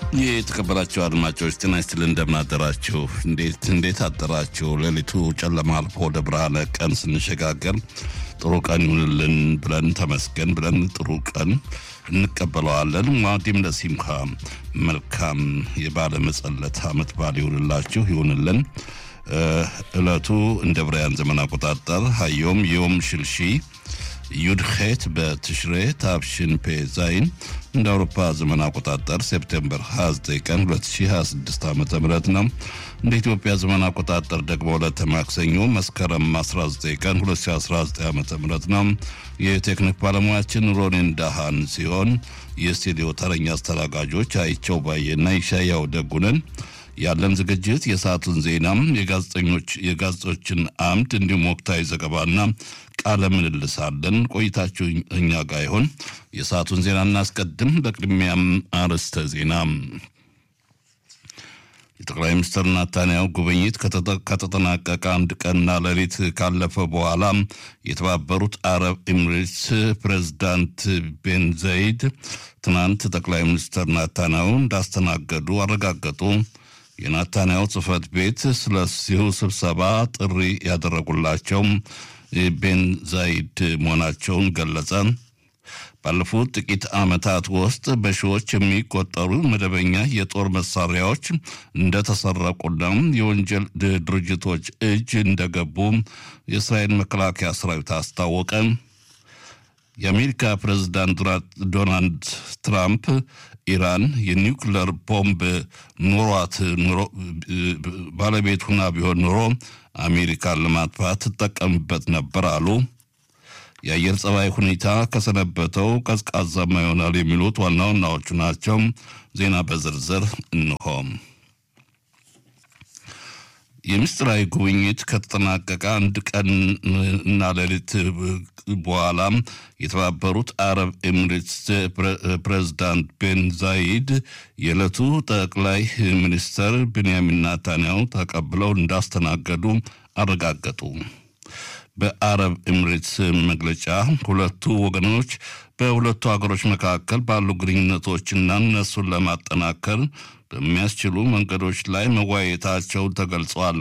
የተከበራችሁ አድማጮች ጤና ይስጥልን፣ እንደምናደራችሁ። እንዴት እንዴት አደራችሁ? ሌሊቱ ጨለማ አልፎ ወደ ብርሃነ ቀን ስንሸጋገር ጥሩ ቀን ይሁንልን ብለን ተመስገን ብለን ጥሩ ቀን እንቀበለዋለን። ዋዲም ለሲምካ መልካም የባለ መጸለት አመት በዓል ይሁንላችሁ ይሁንልን። እለቱ እንደ ብራያን ዘመን አቆጣጠር ሀዮም ዮም ሽልሺ ዩድኼት በትሽሬ ታብሽን ፔ ዛይን እንደ አውሮፓ ዘመን አቆጣጠር ሴፕቴምበር 29 ቀን 2026 ዓ ም ነው። እንደ ኢትዮጵያ ዘመን አቆጣጠር ደግሞ ዕለተ ማክሰኞ መስከረም 19 ቀን 2019 ዓ ም ነው። የቴክኒክ ባለሙያችን ሮኔን ዳሃን ሲሆን የስቱዲዮ ተረኛ አስተናጋጆች አይቸው ባየና ይሻያው ደጉነን ያለን ዝግጅት የሰዓቱን ዜናም የጋዜጠኞች የጋዜጦችን አምድ እንዲሁም ወቅታዊ ዘገባና ቃለ ምልልስ አለን። ቆይታችሁ እኛ ጋር ይሆን። የሰዓቱን ዜና እናስቀድም። በቅድሚያም አርዕስተ ዜና። የጠቅላይ ሚኒስትር ናታንያሁ ጉብኝት ከተጠናቀቀ አንድ ቀንና ሌሊት ካለፈ በኋላ የተባበሩት አረብ ኤሚሬትስ ፕሬዝዳንት ቤን ዘይድ ትናንት ጠቅላይ ሚኒስትር ናታንያሁ እንዳስተናገዱ አረጋገጡ። የናታንያሁ ጽህፈት ቤት ስለዚሁ ስብሰባ ጥሪ ያደረጉላቸው ቤን ዛይድ መሆናቸውን ገለጸ። ባለፉት ጥቂት ዓመታት ውስጥ በሺዎች የሚቆጠሩ መደበኛ የጦር መሳሪያዎች እንደተሰረቁና የወንጀል ድርጅቶች እጅ እንደገቡ የእስራኤል መከላከያ ሰራዊት አስታወቀ። የአሜሪካ ፕሬዝዳንት ዶናልድ ትራምፕ ኢራን የኒውክለር ቦምብ ኖሯት ባለቤት ሁና ቢሆን ኖሮ አሜሪካን ለማጥፋት ትጠቀምበት ነበር አሉ። የአየር ጸባይ ሁኔታ ከሰነበተው ቀዝቃዛማ ይሆናል የሚሉት ዋና ዋናዎቹ ናቸው። ዜና በዝርዝር እንሆ። የምስጢራዊ ጉብኝት ከተጠናቀቀ አንድ ቀን እና ሌሊት በኋላ የተባበሩት አረብ ኤሚሬትስ ፕሬዝዳንት ቤን ዛይድ የዕለቱ ጠቅላይ ሚኒስትር ብንያሚን ናታንያሁ ተቀብለው እንዳስተናገዱ አረጋገጡ። በአረብ ኤሚሬትስ መግለጫ ሁለቱ ወገኖች በሁለቱ ሀገሮች መካከል ባሉ ግንኙነቶችና እነሱን ለማጠናከር በሚያስችሉ መንገዶች ላይ መወያየታቸው ተገልጿል።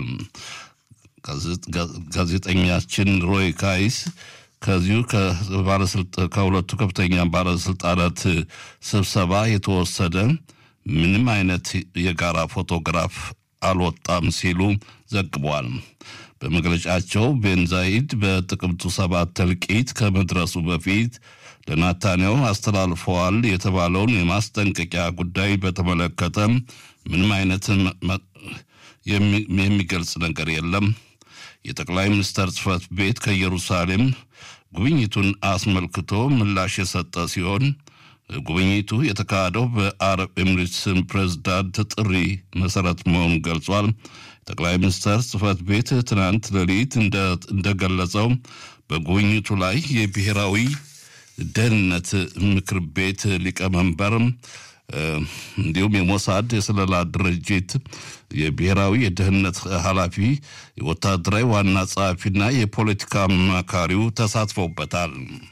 ጋዜጠኛችን ሮይ ካይስ ከዚሁ ከሁለቱ ከፍተኛ ባለስልጣናት ስብሰባ የተወሰደ ምንም አይነት የጋራ ፎቶግራፍ አልወጣም ሲሉ ዘግቧል። በመግለጫቸው ቤንዛይድ በጥቅምቱ ሰባት እልቂት ከመድረሱ በፊት ለናታንያሁ አስተላልፈዋል የተባለውን የማስጠንቀቂያ ጉዳይ በተመለከተ ምንም አይነት የሚገልጽ ነገር የለም። የጠቅላይ ሚኒስትር ጽህፈት ቤት ከኢየሩሳሌም ጉብኝቱን አስመልክቶ ምላሽ የሰጠ ሲሆን ጉብኝቱ የተካሄደው በአረብ ኤሚሬትስ ፕሬዝዳንት ጥሪ መሰረት መሆኑን ገልጿል። ጠቅላይ ሚኒስትር ጽህፈት ቤት ትናንት ሌሊት እንደገለጸው በጉብኝቱ ላይ የብሔራዊ ደህንነት ምክር ቤት ሊቀመንበር እንዲሁም የሞሳድ የስለላ ድርጅት የብሔራዊ የደህንነት ኃላፊ የወታደራዊ ዋና ጸሐፊና የፖለቲካ አማካሪው ተሳትፈውበታል።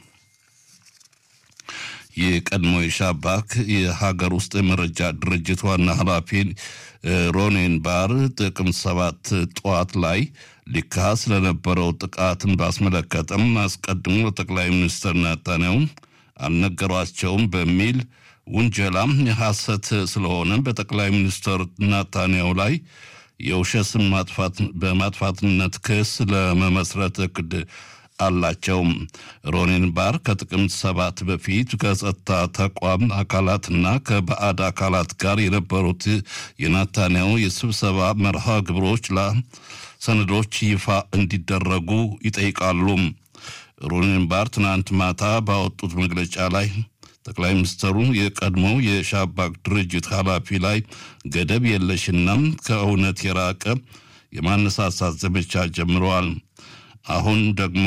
የቀድሞ የሻባክ የሀገር ውስጥ የመረጃ ድርጅት ዋና ኃላፊ ሮኔን ባር ጥቅምት ሰባት ጠዋት ላይ ሊካሄድ ስለነበረው ጥቃትን ባስመለከተም አስቀድሞ ለጠቅላይ ሚኒስትር ናታንያሁ አልነገሯቸውም በሚል ውንጀላም የሐሰት ስለሆነ በጠቅላይ ሚኒስትር ናታንያሁ ላይ የውሸት ስም በማጥፋትነት ክስ ለመመስረት እቅድ አላቸው። ሮኔን ባር ከጥቅምት ሰባት በፊት ከጸጥታ ተቋም አካላትና ከባዕድ አካላት ጋር የነበሩት የናታንያሁ የስብሰባ መርሃ ግብሮች ሰነዶች ይፋ እንዲደረጉ ይጠይቃሉ። ሮኔን ባር ትናንት ማታ ባወጡት መግለጫ ላይ ጠቅላይ ሚኒስትሩ የቀድሞው የሻባክ ድርጅት ኃላፊ ላይ ገደብ የለሽና ከእውነት የራቀ የማነሳሳት ዘመቻ ጀምረዋል። አሁን ደግሞ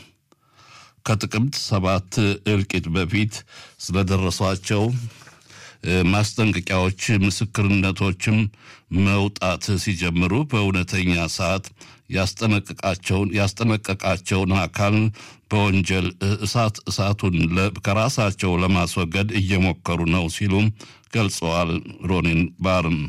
ከጥቅምት ሰባት እልቂት በፊት ስለደረሷቸው ማስጠንቀቂያዎች፣ ምስክርነቶችም መውጣት ሲጀምሩ በእውነተኛ ሰዓት ያስጠነቀቃቸውን ያስጠነቀቃቸውን አካል በወንጀል እሳት እሳቱን ከራሳቸው ለማስወገድ እየሞከሩ ነው ሲሉም ገልጸዋል። ሮኒን ባርም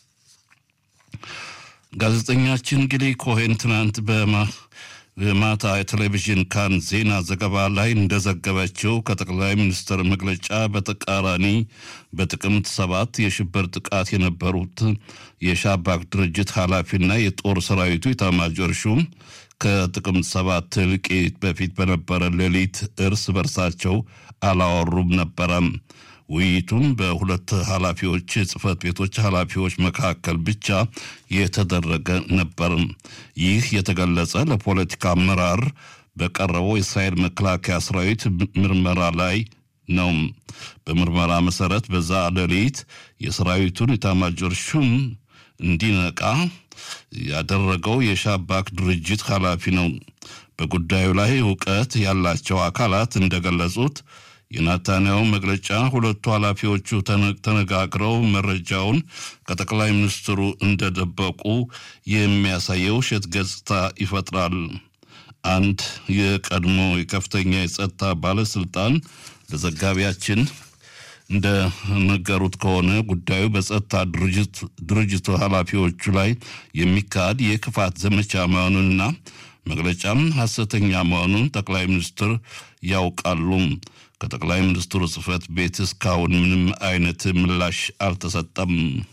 ጋዜጠኛችን ጊሊ ኮሄን ትናንት በማታ የቴሌቪዥን ካን ዜና ዘገባ ላይ እንደዘገበችው ከጠቅላይ ሚኒስትር መግለጫ በተቃራኒ በጥቅምት ሰባት የሽብር ጥቃት የነበሩት የሻባክ ድርጅት ኃላፊና የጦር ሰራዊቱ ኢታማዦር ሹም ከጥቅምት ሰባት እልቂት በፊት በነበረ ሌሊት እርስ በርሳቸው አላወሩም ነበረም። ውይይቱም በሁለት ኃላፊዎች ጽህፈት ቤቶች ኃላፊዎች መካከል ብቻ የተደረገ ነበር። ይህ የተገለጸ ለፖለቲካ አመራር በቀረበው የእስራኤል መከላከያ ሰራዊት ምርመራ ላይ ነው። በምርመራ መሰረት በዛ ሌሊት የሰራዊቱን ኢታማዦር ሹም እንዲነቃ ያደረገው የሻባክ ድርጅት ኃላፊ ነው። በጉዳዩ ላይ እውቀት ያላቸው አካላት እንደገለጹት የናታንያው መግለጫ ሁለቱ ኃላፊዎቹ ተነጋግረው መረጃውን ከጠቅላይ ሚኒስትሩ እንደደበቁ የሚያሳየው ውሸት ገጽታ ይፈጥራል። አንድ የቀድሞ የከፍተኛ የጸጥታ ባለስልጣን ለዘጋቢያችን እንደነገሩት ከሆነ ጉዳዩ በጸጥታ ድርጅቱ ኃላፊዎቹ ላይ የሚካሄድ የክፋት ዘመቻ መሆኑንና መግለጫም ሐሰተኛ መሆኑን ጠቅላይ ሚኒስትር ያውቃሉ። ከጠቅላይ ሚኒስትሩ ጽህፈት ቤት እስካሁን ምንም አይነት ምላሽ አልተሰጠም።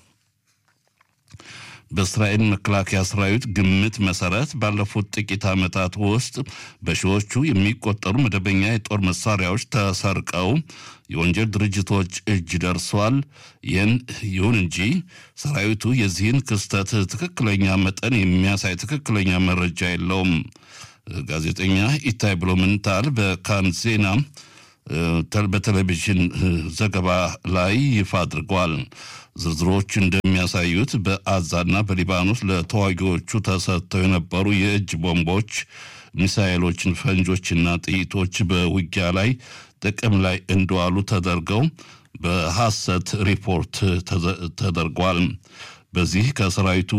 በእስራኤል መከላከያ ሰራዊት ግምት መሰረት ባለፉት ጥቂት ዓመታት ውስጥ በሺዎቹ የሚቆጠሩ መደበኛ የጦር መሳሪያዎች ተሰርቀው የወንጀል ድርጅቶች እጅ ደርሷል። ይህን ይሁን እንጂ ሰራዊቱ የዚህን ክስተት ትክክለኛ መጠን የሚያሳይ ትክክለኛ መረጃ የለውም። ጋዜጠኛ ኢታይ ብሎምንታል በካን ዜና በቴሌቪዥን ዘገባ ላይ ይፋ አድርጓል። ዝርዝሮች እንደሚያሳዩት በአዛና በሊባኖስ ለተዋጊዎቹ ተሰጥተው የነበሩ የእጅ ቦምቦች፣ ሚሳኤሎችን፣ ፈንጆችና ጥይቶች በውጊያ ላይ ጥቅም ላይ እንደዋሉ ተደርገው በሐሰት ሪፖርት ተደርጓል። በዚህ ከሰራዊቱ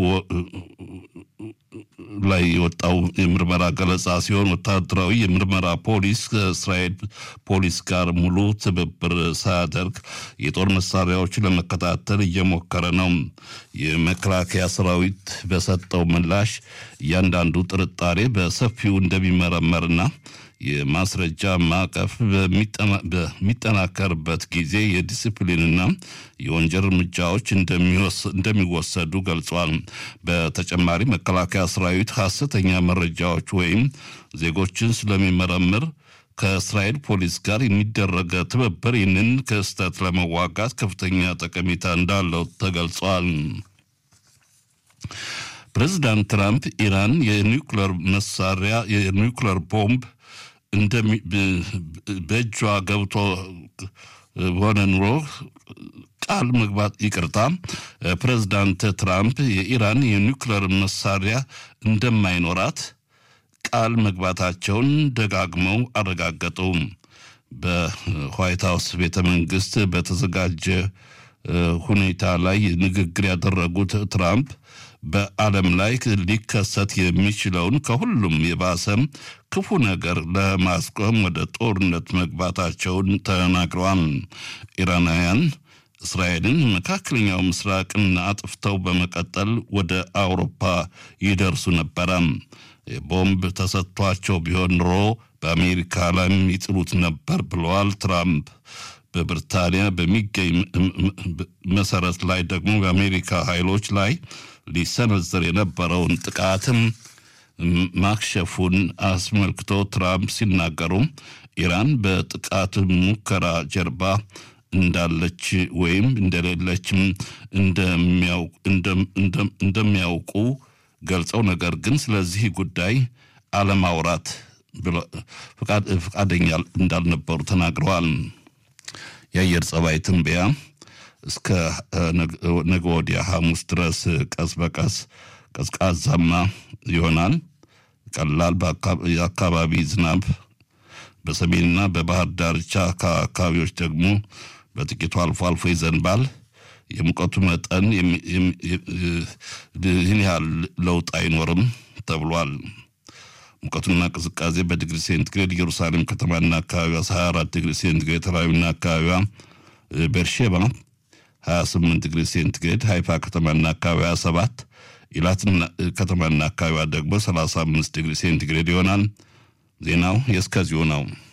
ላይ የወጣው የምርመራ ገለጻ ሲሆን ወታደራዊ የምርመራ ፖሊስ ከእስራኤል ፖሊስ ጋር ሙሉ ትብብር ሳያደርግ የጦር መሳሪያዎችን ለመከታተል እየሞከረ ነው። የመከላከያ ሰራዊት በሰጠው ምላሽ እያንዳንዱ ጥርጣሬ በሰፊው እንደሚመረመርና የማስረጃ ማዕቀፍ በሚጠናከርበት ጊዜ የዲስፕሊንና የወንጀል እርምጃዎች እንደሚወሰዱ ገልጿል። በተጨማሪ መከላከያ ሰራዊት ሐሰተኛ መረጃዎች ወይም ዜጎችን ስለሚመረምር ከእስራኤል ፖሊስ ጋር የሚደረገ ትብብር ይህንን ክስተት ለመዋጋት ከፍተኛ ጠቀሜታ እንዳለው ተገልጿል። ፕሬዚዳንት ትራምፕ ኢራን የኒውክለር መሳሪያ የኒውክለር ቦምብ በእጇ ገብቶ ሆነ ኑሮ ቃል መግባት ይቅርታ፣ ፕሬዚዳንት ትራምፕ የኢራን የኒውክለር መሳሪያ እንደማይኖራት ቃል መግባታቸውን ደጋግመው አረጋገጡ። በዋይት ሀውስ ቤተ መንግስት በተዘጋጀ ሁኔታ ላይ ንግግር ያደረጉት ትራምፕ በዓለም ላይ ሊከሰት የሚችለውን ከሁሉም የባሰም ክፉ ነገር ለማስቆም ወደ ጦርነት መግባታቸውን ተናግረዋል። ኢራናውያን እስራኤልን መካከለኛው ምስራቅን አጥፍተው በመቀጠል ወደ አውሮፓ ይደርሱ ነበረ። ቦምብ ተሰጥቷቸው ቢሆን ኖሮ በአሜሪካ ላይም ይጥሉት ነበር ብለዋል ትራምፕ። በብሪታንያ በሚገኝ መሰረት ላይ ደግሞ በአሜሪካ ኃይሎች ላይ ሊሰነዘር የነበረውን ጥቃትም ማክሸፉን አስመልክቶ ትራምፕ ሲናገሩ ኢራን በጥቃት ሙከራ ጀርባ እንዳለች ወይም እንደሌለችም እንደሚያውቁ ገልጸው ነገር ግን ስለዚህ ጉዳይ አለማውራት ፈቃደኛ እንዳልነበሩ ተናግረዋል። የአየር ጸባይ ትንበያ እስከ ነገ ወዲያ ሐሙስ ድረስ ቀስ በቀስ ቀዝቃዛማ ይሆናል። ቀላል የአካባቢ ዝናብ በሰሜንና በባህር ዳርቻ አካባቢዎች ደግሞ በጥቂቱ አልፎ አልፎ ይዘንባል። የሙቀቱ መጠን ይህን ያህል ለውጥ አይኖርም ተብሏል። ሙቀቱና ቅዝቃዜ በዲግሪ ሴንቲግሬድ ኢየሩሳሌም ከተማና አካባቢዋ 24 ዲግሪ ሴንቲግሬድ፣ ተራዊና አካባቢዋ ቤርሼባ 28 ዲግሪ ሴንቲግሬድ፣ ሃይፋ ከተማና አካባቢዋ 27 ኢላትና ከተማና አካባቢዋ ደግሞ 35 ዲግሪ ሴንቲግሬድ ይሆናል። ዜናው የእስከዚሁ ነው።